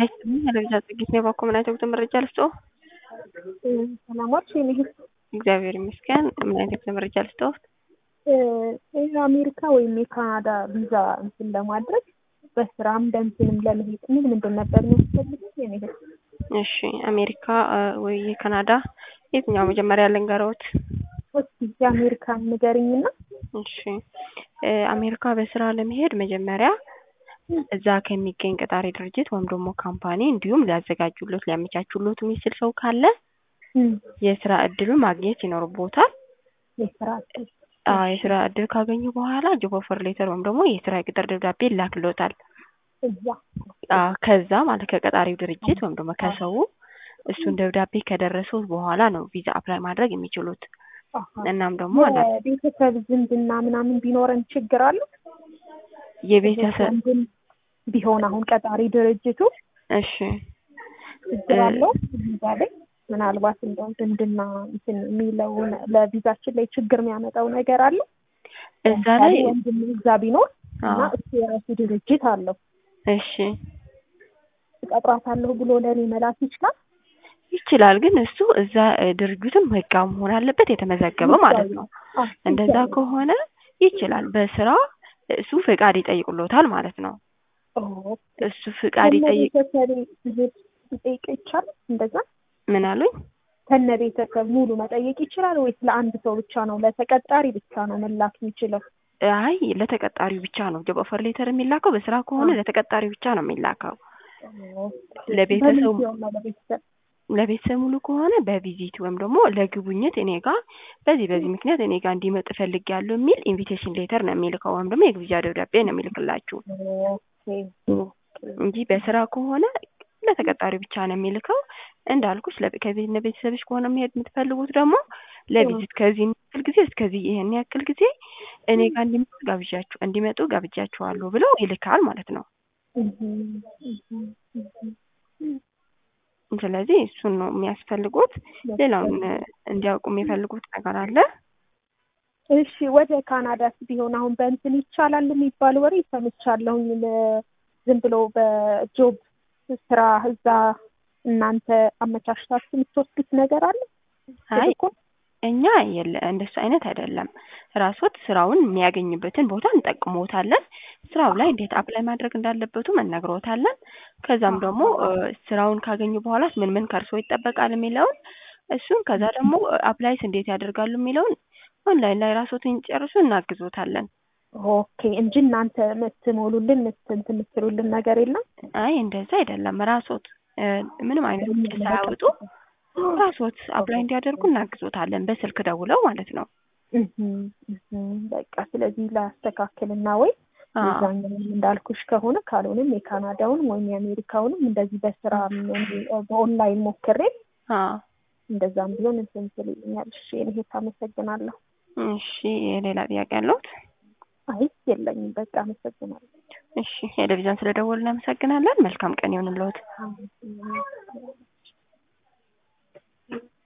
ያለብዛ ጽጌት ነው የባኮ ምን አይነት መረጃ ልስጥዎ? ሰላማች ይህ እግዚአብሔር ይመስገን። ምን አይነት መረጃ ልስጥዎ? የአሜሪካ ወይም የካናዳ ቪዛ እንትን ለማድረግ በስራም በእንትንም ለመሄድ ምን ምንድን ነበር የሚያስፈልገው? የመሄድ እሺ አሜሪካ ወይ የካናዳ የትኛው መጀመሪያ ልንገረዎት? እስኪ የአሜሪካን ንገርኝና እሺ አሜሪካ በስራ ለመሄድ መጀመሪያ እዛ ከሚገኝ ቀጣሪ ድርጅት ወይም ደግሞ ካምፓኒ እንዲሁም ሊያዘጋጁሎት ሊያመቻቹሎት የሚችል ሰው ካለ የስራ እድሉን ማግኘት ይኖርቦታል። የስራ እድል አዎ የስራ እድል ካገኙ በኋላ ጆብ ኦፈር ሌተር ወይም ደግሞ የስራ የቅጥር ደብዳቤ ይላክሎታል። እዛ አዎ ከዛ ማለት ከቀጣሪው ድርጅት ወይም ደግሞ ከሰው እሱን ደብዳቤ ከደረሱት በኋላ ነው ቪዛ አፕላይ ማድረግ የሚችሉት። እናም ደግሞ ቤተሰብ ዝምድና ምናምን ቢኖረን ችግር አለው? የቤተሰብ ቢሆን አሁን ቀጣሪ ድርጅቱ እሺ ችግር አለው ቪዛ ላይ ምናልባት እንደው ዝምድና እንትን የሚለውን ለቪዛችን ላይ ችግር የሚያመጣው ነገር አለ? እዛ ላይ ወንድም እዛ ቢኖር እና እሱ የራሱ ድርጅት አለው እሺ እቀጥራታለሁ ብሎ ለእኔ መላክ ይችላል? ይችላል ግን እሱ እዛ ድርጅቱን ህጋዊ መሆን አለበት የተመዘገበ ማለት ነው። እንደዛ ከሆነ ይችላል። በስራ እሱ ፍቃድ ይጠይቁሎታል ማለት ነው። እሱ ፍቃድ ይጠይቅ ይጠይቅ ይቻላል? እንደዛ ምን አሉኝ? ከነ ቤተሰብ ሙሉ መጠየቅ ይችላል ወይስ ለአንድ ሰው ብቻ ነው ለተቀጣሪ ብቻ ነው መላክ የሚችለው? አይ ለተቀጣሪው ብቻ ነው ጆብ ኦፈር ሌተር የሚላከው። በስራ ከሆነ ለተቀጣሪው ብቻ ነው የሚላከው። ለቤተሰቡ ለቤተሰብ ሙሉ ከሆነ በቪዚት ወይም ደግሞ ለጉብኝት እኔ ጋር በዚህ በዚህ ምክንያት እኔ ጋር እንዲመጡ እፈልጋለሁ የሚል ኢንቪቴሽን ሌተር ነው የሚልከው ወይም ደግሞ የግብዣ ደብዳቤ ነው የሚልክላችሁ እንጂ በስራ ከሆነ ለተቀጣሪ ብቻ ነው የሚልከው። እንዳልኩሽ ከቤት ቤተሰብሽ ከሆነ መሄድ የምትፈልጉት ደግሞ ለቪዚት ከዚህ ያክል ጊዜ እስከዚህ ይሄን ያክል ጊዜ እኔ ጋር እንዲመጡ ጋብዣችሁ እንዲመጡ ጋብዣችኋለሁ ብለው ይልካል ማለት ነው። ስለዚህ እሱን ነው የሚያስፈልጉት። ሌላውን እንዲያውቁ የሚፈልጉት ነገር አለ? እሺ ወደ ካናዳስ ቢሆን አሁን በእንትን ይቻላል የሚባል ወሬ ሰምቻለሁኝ። ዝም ብሎ በጆብ ስራ እዛ እናንተ አመቻችታችሁ የምትወስዱት ነገር አለ? አይ እኛ የለ እንደሱ አይነት አይደለም። ራስዎት ስራውን የሚያገኝበትን ቦታ እንጠቅሞታለን። ስራው ላይ እንዴት አፕላይ ማድረግ እንዳለበቱም እነግሮታለን። ከዛም ደግሞ ስራውን ካገኙ በኋላ ምን ምን ከእርስዎ ይጠበቃል የሚለውን እሱን ከዛ ደግሞ አፕላይስ እንዴት ያደርጋሉ የሚለውን ኦንላይን ላይ ራስዎትን ጨርሱ እናግዞታለን። ኦኬ እንጂ እናንተ የምትሞሉልን እንትን የምትሉልን ነገር የለም? አይ እንደዛ አይደለም። ራስዎት ምንም አይነት ውጭ ሳያወጡ ራስዎት አፕላይ እንዲያደርጉ እናግዞታለን። በስልክ ደውለው ማለት ነው። በቃ ስለዚህ ላስተካክልና ወይ እዛኛውን እንዳልኩሽ ከሆነ ካልሆነም የካናዳውንም ወይም የአሜሪካውንም እንደዚህ በስራ በኦንላይን ሞክሬ እንደዛም ቢሆን እንትን ትልኛል። እሺ እኔ አመሰግናለሁ። እሺ ሌላ ጥያቄ ያለሁት? አይ የለኝም። በቃ አመሰግናለሁ። እሺ ቴሌቪዥን ስለደወልን እናመሰግናለን። መልካም ቀን ይሁንልዎት።